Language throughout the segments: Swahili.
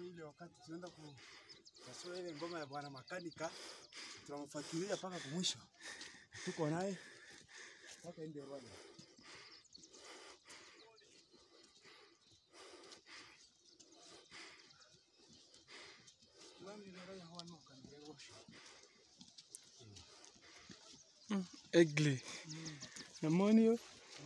ile wakati tunaenda kupasua ile ngoma ya bwana makanika, tunamfuatilia mpaka kumwisho, tuko naye mpaka ende Rwanda. Egle. Namoni yo.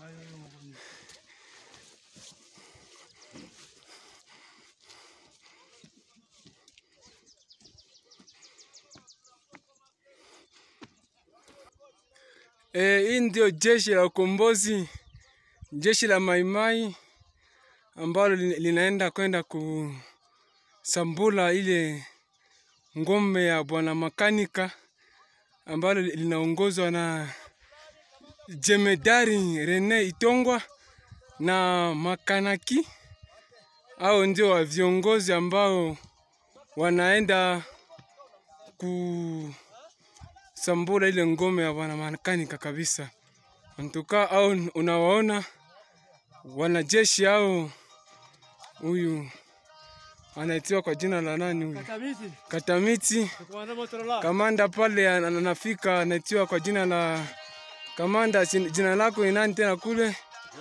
Eh, hii ndio jeshi la ukombozi, jeshi la Maimai ambalo lin- linaenda kwenda kusambula ile ngome ya bwana makanika ambalo li- linaongozwa na jemedari Rene Itongwa na makanaki au ndio wa viongozi ambao wanaenda kusambula ile ngome ya bwana makanika kabisa. Antuka au unawaona wanajeshi au huyu anaitiwa kwa jina la nani huyu? Katamiti. Kamanda pale ana- anafika anaitiwa kwa jina la kamanda. jin- Jina lako ni nani tena kule?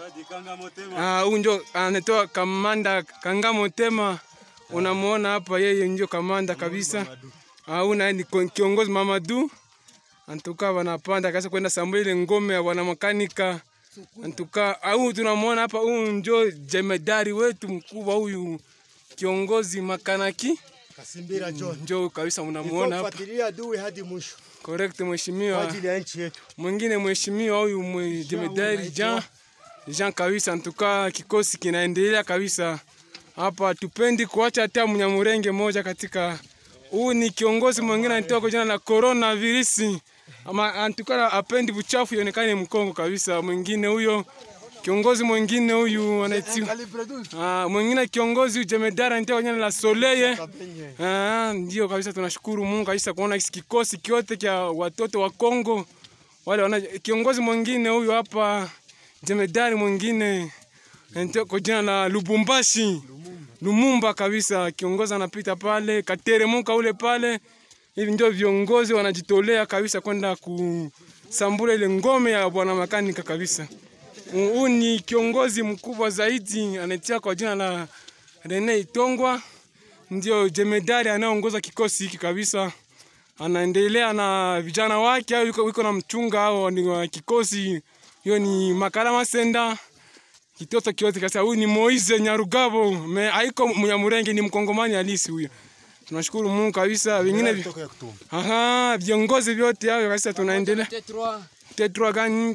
Ah, huyu ndio anatoa kamanda Kangamo Tema, unamuona hapa, yeye ndio kamanda kabisa. Ah, huyu naye ni ko- kiongozi Mamadu. Antuka wanapanda kasa kwenda sambuli ile ngome ya wana makanika. Antuka au tunamuona hapa, huyu ndio jemedari wetu mkubwa huyu kiongozi makanaki Kasimbira John, ndio kabisa unamuona hapa. kufuatilia adui hadi mwisho Correct kwa mheshimiwa. ajili ya nchi yetu. Mwingine mheshimiwa huyu mwe- jemedari Jean Jean kabisa, ntuka kikosi kinaendelea kabisa hapa. Tupendi kuacha hata mnyamurenge moja katika huu. Ni kiongozi mwingine anatoka kwa jina la corona virusi, ama antuka apendi buchafu ionekane Mkongo kabisa. Mwingine huyo kiongozi mwingine huyu anaitiwa Ah, mwingine kiongozi huyu jemedari anatoka kwa jina la Soleye. Ah, ndio kabisa, tunashukuru Mungu kabisa kuona hiki kikosi kyote cha watoto wa Kongo wale wana kiongozi mwingine huyu hapa jemedari mwingine anatoka kwa jina la Lubumbashi Lumumba kabisa, kiongozi anapita pale kateremuka ule pale. Hivi ndio viongozi wanajitolea kabisa kwenda kusambula ile ngome ya bwana makanika kabisa. Huu ni kiongozi mkubwa zaidi anatia kwa jina la Rene Itongwa, ndio jemedari anayeongoza kikosi hiki kabisa. Anaendelea na vijana wake au yuko, yuko na mchunga au ni wa kikosi hiyo ni Makala Masenda kitoto kiote kabisa. Huyu ni Moise Nyarugabo, me haiko Mnyamurenge, ni mkongomani halisi huyo. Tunashukuru Mungu kabisa. Wengine vi- Kutoka ya kutumba. aha, viongozi vyote hao kabisa tunaendelea Tetwa gani?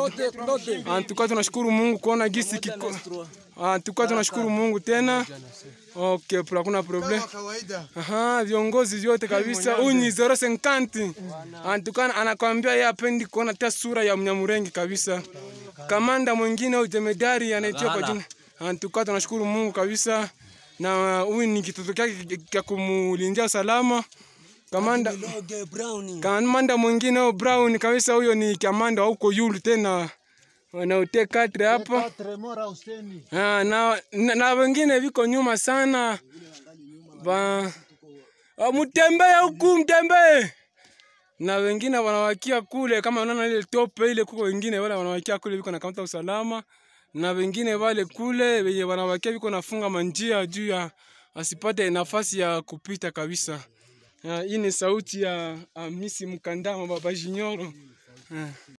Antuka tunashukuru Mungu kuona gisi kiko. Antuka tunashukuru Mungu tena. Okay, pula kuna problem. Kama kawaida Aha, viongozi vyote kabisa. Huyu ni 050. Antuka anakwambia yeye apendi kuona hata sura ya Mnyamurenge kabisa. Kamanda mwingine au jemedari anaitwa kwa jina. Antuka tunashukuru Mungu kabisa. Na huyu ni kitoto chake cha kumulindia usalama. Kamanda kamanda mwingine huyo Brown kabisa, huyo ni kamanda wa huko yulu tena wanaote katre hapa Tremora Huseni Ah, na, na, na wengine viko nyuma sana ba Ah, mtembee huku mtembee na wengine wanawakia kule, kama unaona ile tope ile, kuko wengine wale wanawakia kule viko na kaunta usalama, na wengine wale kule wenye wanawakia viko nafunga manjia juu ya asipate nafasi ya kupita kabisa. Ah, Hii ni sauti ya Hamisi Mkandama Baba Jinyoro. Ah.